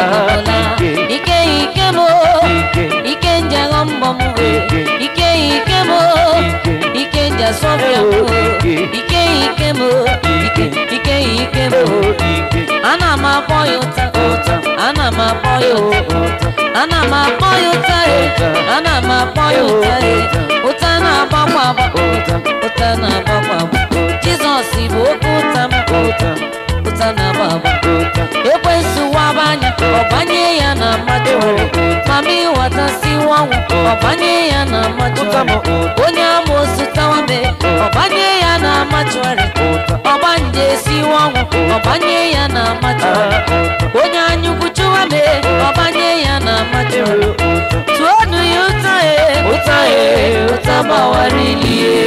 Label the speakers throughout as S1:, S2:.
S1: ọbụla ike ike m ike nje ghọ mbọ m ike ike m ike nje sọfịa m ike ike m ike ike ike m ana m akpọ ya ụta ana m akpọ ya ụta ana m akpọ ya ụta ana m akpọ ya ụta ụta na-agbakwa agba ụta na-agbakwa agba jizọs bụ oke ụta m ụta na-agba agba ekwensu waba anya ọbanye ya na mmadụ mama ịghọtasiwa ọnwụ ọbanye ya na mmadụ onye amoosu tawame ọbanye ya na mmadụarị ọgbanje esiwa ọnwụ ọbanye ya na mmadụarị onye anyukwu chụwame ọbanye ya na mmadụarị tụọnụ ya ụta e ụta e ụta gbawara ilie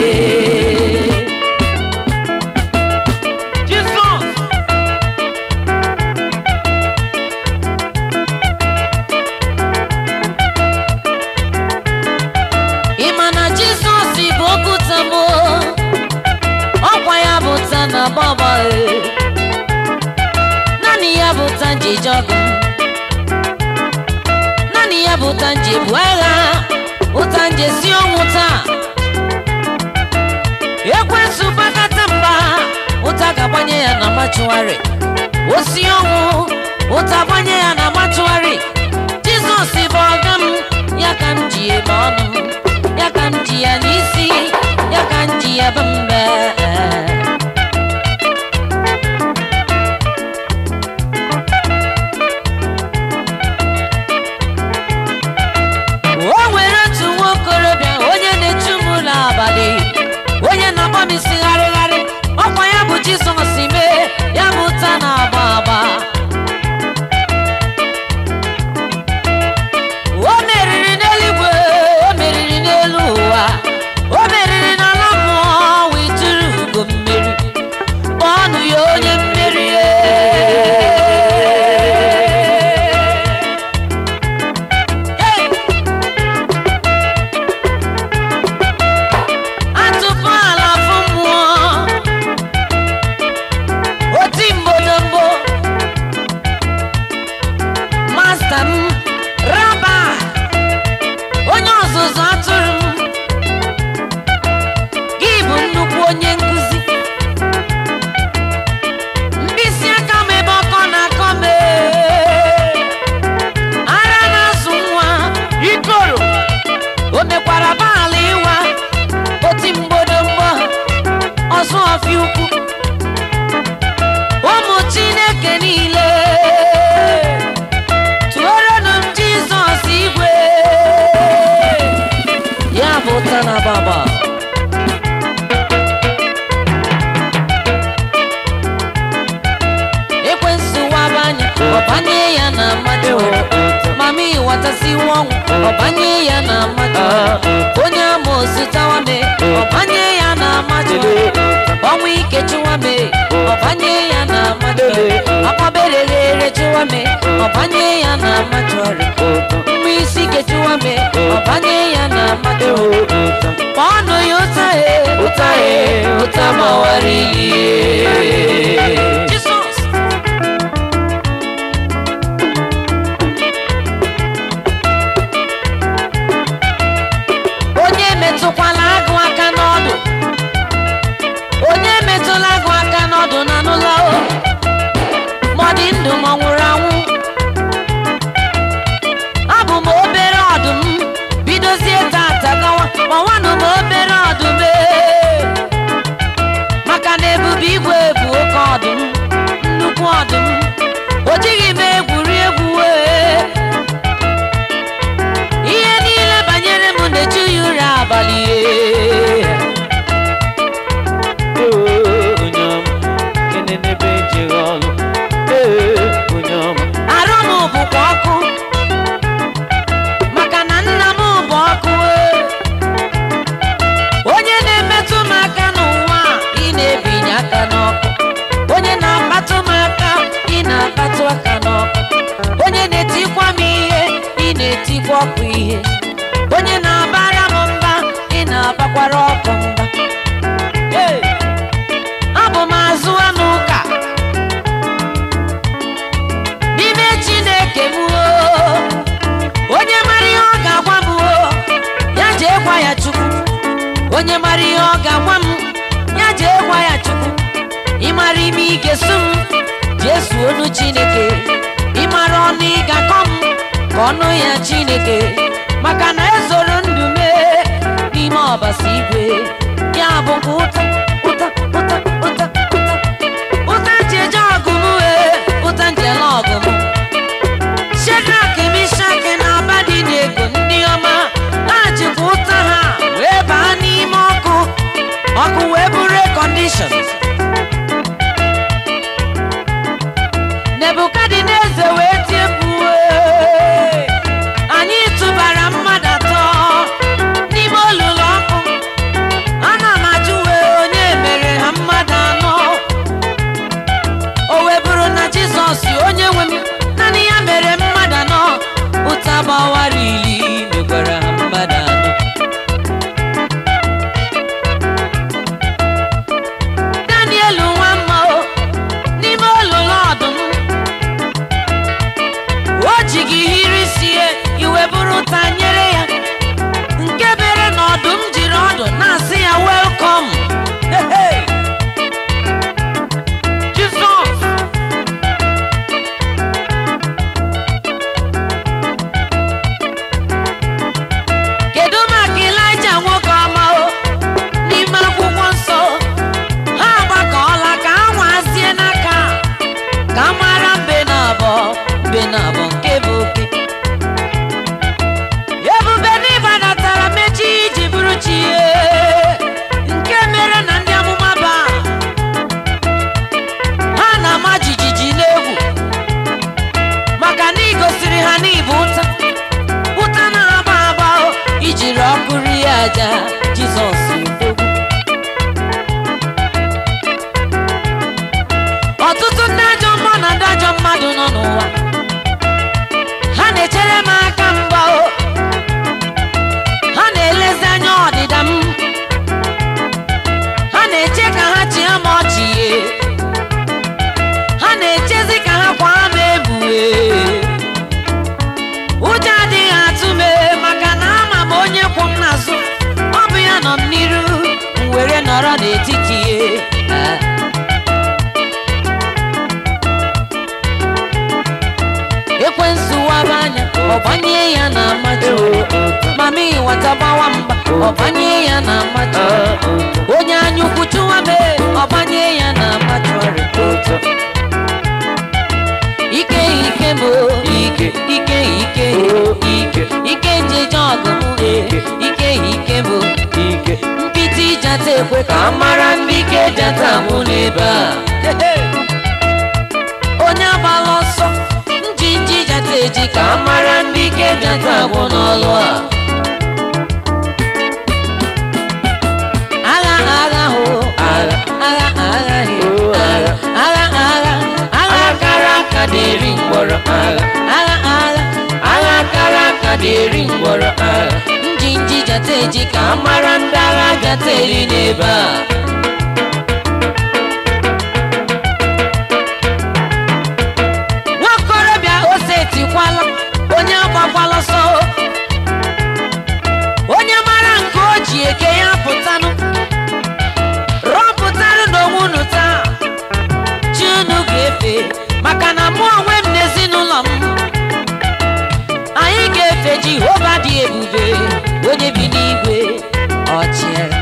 S2: Jizọs
S1: ị ma na jizọs bụ okwuta m ọkwa ya bụ ta na gbagba naanị ya bụ ta nji jọgụ naanị ya bụ ta nji bụ agha ụta nji si ọnwụ taa ekwensu gbakata mba ụta ga-agbanye ya na machụgharị osi ọnwụ ụta gbanye ya na machụgharị jizọs bụ ọga m ya ka m ji ebe ọnụ m ya ka m ji ya n'isi ya ka m ji ya bụ mbe o nwere otu nwa okorobịa onye na-echu m ụlọ abalị onye na-agba m isi gharịgharị ọkwa ya bụ jizọs mee ya bụ ụta na-agba agba o meriri n'eluigwe o meriri n'elu ụwa o meriri n'ala mmụọ wee tụrụ ugo mmeri kpọọnụ ya onye mmeri Hey! atụpụ ala afọ mmụọ oti mbodombo masta m raba onye ọzụzụ atụrụ m gị bụ nnukwu onye nkụzi mkpịsị aka m ebe ọkọ na-akọ m ee. ara na-azụ nwa ikoro o mekwara baala ịwa oti mgbodomgbo ọzọ ọfịa ukwu ụmụ chineke niile tụọrọnụ m jizọs igwe ya bụ ụta na baba ekwensu waba anya ọbanye ya na mmadụ mama ịghọtasiwa ọnwụ ọbanye ya na mmadụ onye amoosu tawame ọbanye ya na mmadụ ọnwụ ike chụwame ọbanye ya na mmadụ akpabereghere chụwame ọbanye ya na mmadụ mmụ isi ike chụwame ọbanye ya na mmadụ kpọọnụ ya ụta e ụta e ụta gbawara ilie Jizọs onye metụkwala agụ aka n'ọdụ onye metụla agụ aka n'ọdụ na n'ụlọ o ma ọ dị ndụ ma ọ nwụrụ anwụ abụ m obere ọdụm bidozie tata gawa ma nwanụ m obere ọdụm ee. maka na ebube igwe bụ oke ọdụm nnukwu ọdụm o jighị m egwuri egwu wee ihe niile banyere m na-eju ya ụra abalị ee.
S2: onye ọma kenenebe ejeghị ọlụ ee onye ọma
S1: arụ m bụkwa ọkụ maka na nna m bụ ọkụ ee. onye na-emetụ m aka n'ụwa a, ị na-ebinye aka n'ọkụ onye na-akpatụ m aka ị na-akpatụ aka n'ọkụ onye na-etikwa m ihe ị na-etikwa ọkụ ihe onye na-abara m mba ị na-abakwara ọkụ mba Hey! abụ m azụ anụ ụka n'ime chineke onye mara ihe ọ ga-agwa m ya jee gwa ya chukwu ịmara ime ị ga-esu m jee suo ọnụ chineke ịmara ọnụ ị ga-akọ m ka ọnụ ya chineke maka na ezoro ndụ mee n'ime ọbasi igwe ya bụ nke ụta ụta ụta ụta ụta ụta nji eje ọgụ m wee ụta nji ele ọgụ m Shedrak, Mishak na Abednego ndị ọma ha jikwa ụta ha wee baa n'ime ọkụ ọkụ wee bụrụ rekọndishọn nebukadneza wee tie mkpu "Ee, anyị tụbara mmadụ atọ n'ime olulu ọkụ ana m ajụ wee onye mere ha mmadụ anọ o wee bụrụ na jizọs onye nwe m naanị ya mere mmadụ anọ ụta gbawara ili mekwara ha mmadụ anọ daniel nwa mma o n'ime olulu ọdụm o ji gị hiri sie iwe bụrụ ụta nyere ya nke bere na ọdụm jiri ọdụ na-asị ya welkom jizọs kedu maka ịlaịja nwoke ọma o n'ime akwụkwọ nsọ ha agbakọọla ka ha nwazie n'aka ka a mara mbe na abụọ mbe na abụọ nke bụ oke ebube n'ịbadatara mechi iji bụrụ chi ihe nke mere na ndị amụma ba ha na-ama jijiji n'egwu maka na ị gosiri ha n'ịbụ ụta ụta na-aba aba o, ijiri ọkụ rie aja jizọs odogwu ọtụtụ ndị ajọ mmụọ na ndị ajọ mmadụ nọ n'ụwa ha na-echere m aka mgba o ha na-elezi anya ọdịda m ha na-eche ka ha chịa m ọchị ye ha na-echezi ka ha kwa m ebue ụjọ adịghị atụ m ee, maka na ama m onye kwụ m n'azụ ọ bụ ya nọ m n'iru m were nọrọ n'etiti ya Ah. ekwensu waba anya ọgbanye ya na amajo mama ịwata gbawa mgba ọgbanye ya na amajo onye anya ukwu chụwa mee ọgbanye ya na amajo ike ike m o, ike ike ike ike ike njeje ọgụ m e, ike ike m o. mpịtị jata ekwe ka a mara ndị ike jata mụ n'ebe a onye agbala ọsọ njinji jata eji ka a mara ndị ike jata agwụ n'ọlụ a agha agha ho agha agha agha he agha agha agha agha kara aka na-eri mgbọrọ agha agha agha agha kara aka na-eri mgbọrọ agha njinji jata eji ka a mara ndị agha jata eri n'ebe a nwakorobịa ose etikwala onye agbakwala ọsọ onye mara nke o ji eke ya pụtanụ rọpụtanụ n'onwe unu taa chi unu ga-efe maka na mụ onwe m na ezinụlọ m anyị ga-efe jehova dị ebube onye bi n'igwe ọchịagha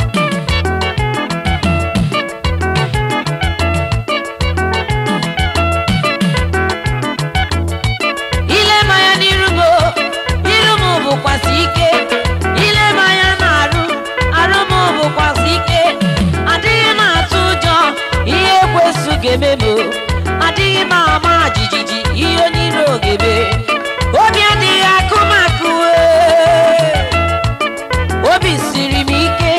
S1: ile m anya n'iru m o, iru m bụkwasị ike ile m anya na-arụ arụ m bụkwasị ike adịghị m atụ ụjọ ihe ekwesu ga-eme m o. adịghị m ama jijiji ihe onye iro ga-eme obi adịghị akụ m akụ ee. obi siri m ike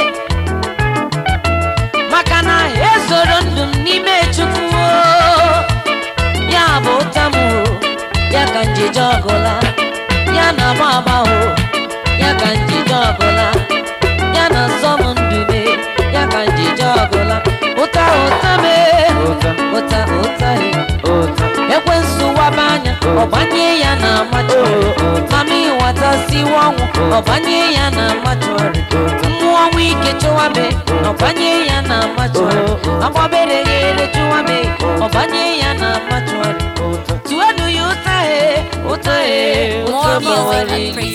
S1: maka na ezoro ndụ m n'ime chukwu o. ya bụ ụta m o ya ka njije ọgụla ya na agba agba o ya ka njije ọgụla ya na nsọ m ndube ya ka njije ọgụla ụta ụta mee ụta ụta he ekwensu waba anya ọbanye ya na machụarị mama ịwatasiwa ọnwụ ọbanye ya na machụarị mmụọ ọnwụ ike chụwabe ọbanye ya na machụarị agbabere ghere chụwabe ọbanye ya na machụarị tuwenu ya ụta he ụta he ụta
S3: More music
S1: bawara
S3: at